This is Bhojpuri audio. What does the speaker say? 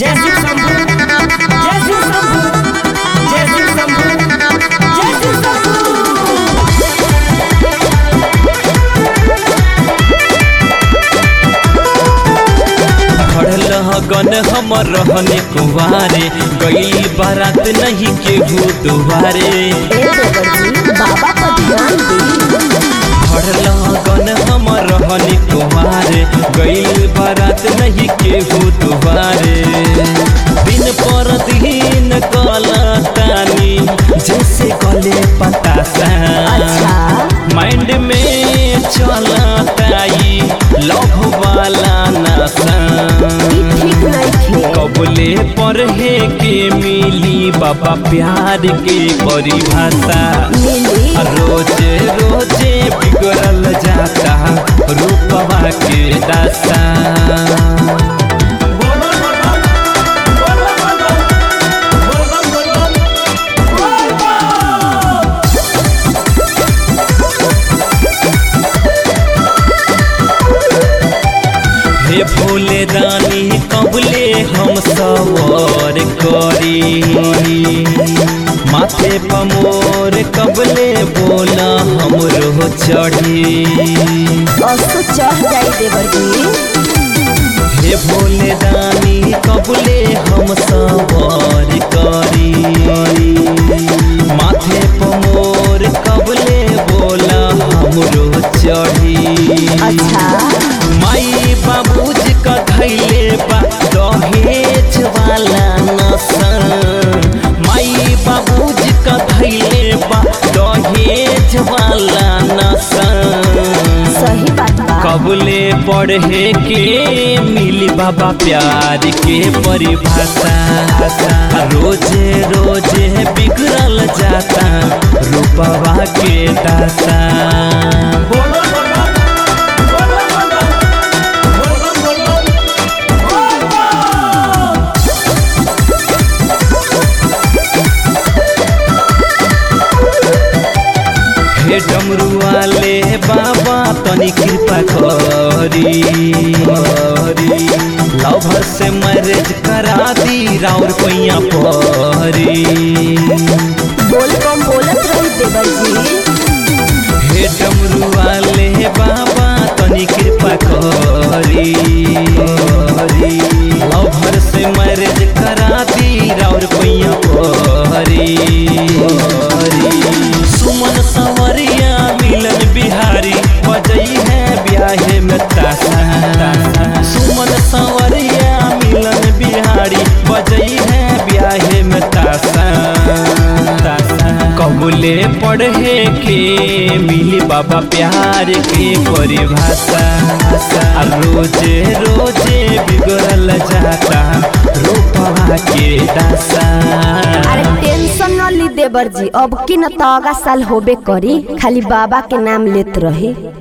जय शिव शंभू जय शिव शंभू जय शिव शंभू जय शिव शंभू खड़ल गन हमर रहने कुवारे गई बारात नहीं केहू दुआरे ए देवर जी बाबा पर ध्यान दी खड़ल गन हमर रहने कुवारे गई बारात नहीं केहू दुआरे दिन पर दिन गलतानी जैसे गले पतासा अच्छा माइंड में चलताई लव वाला नशा ई ठीक नहीं खे कबले पढ़े के मिली बाबा प्यार के परिभाषा मिली रोजे रोजे बिगड़ल जाता रूपवा के दासा हे भोले दानी कबले हम सवार करी माथे पमोर कबले बोला हमरो चढ़ी असो चढ़ जाई देवर जी हे भोले दानी कबले हम सवार करी माथे पमोर कबले बोला हमरो चढ़ी अच्छा माई बाबूजी का धैले बा दहेज वाला नसन माई बाबूजी का धैले बा दहेज वाला नसन सही बात बा कबले पढ़े के मिली बाबा प्यार के परिभाषा रोजे रोजे बिगड़ल जाता रूपवा के दासा हे डमरू वाले बाबा तनी कृपा करी करी लवर से मैरिज करा दी राउर पैया परी बोल कम बोलत रही देवर जी हे डमरू वाले बाबा तनी कृपा करी करी लवर से मैरिज करा दी राउर पैया परी परी सुमन सवरिया मिलन बिहारी बजई है ब्याहे में तासा सुमन सवरिया मिलन बिहारी बजई है ब्याहे में तासा कबूले पढ़े के मिली बाबा प्यार के परिभाषा आ रोजे रोजे बिगड़ल जाता रूपवा के दासा अरे टेंशन न ली देवर जी अब की न तो अगा साल होबे करी खाली बाबा के नाम लेत रही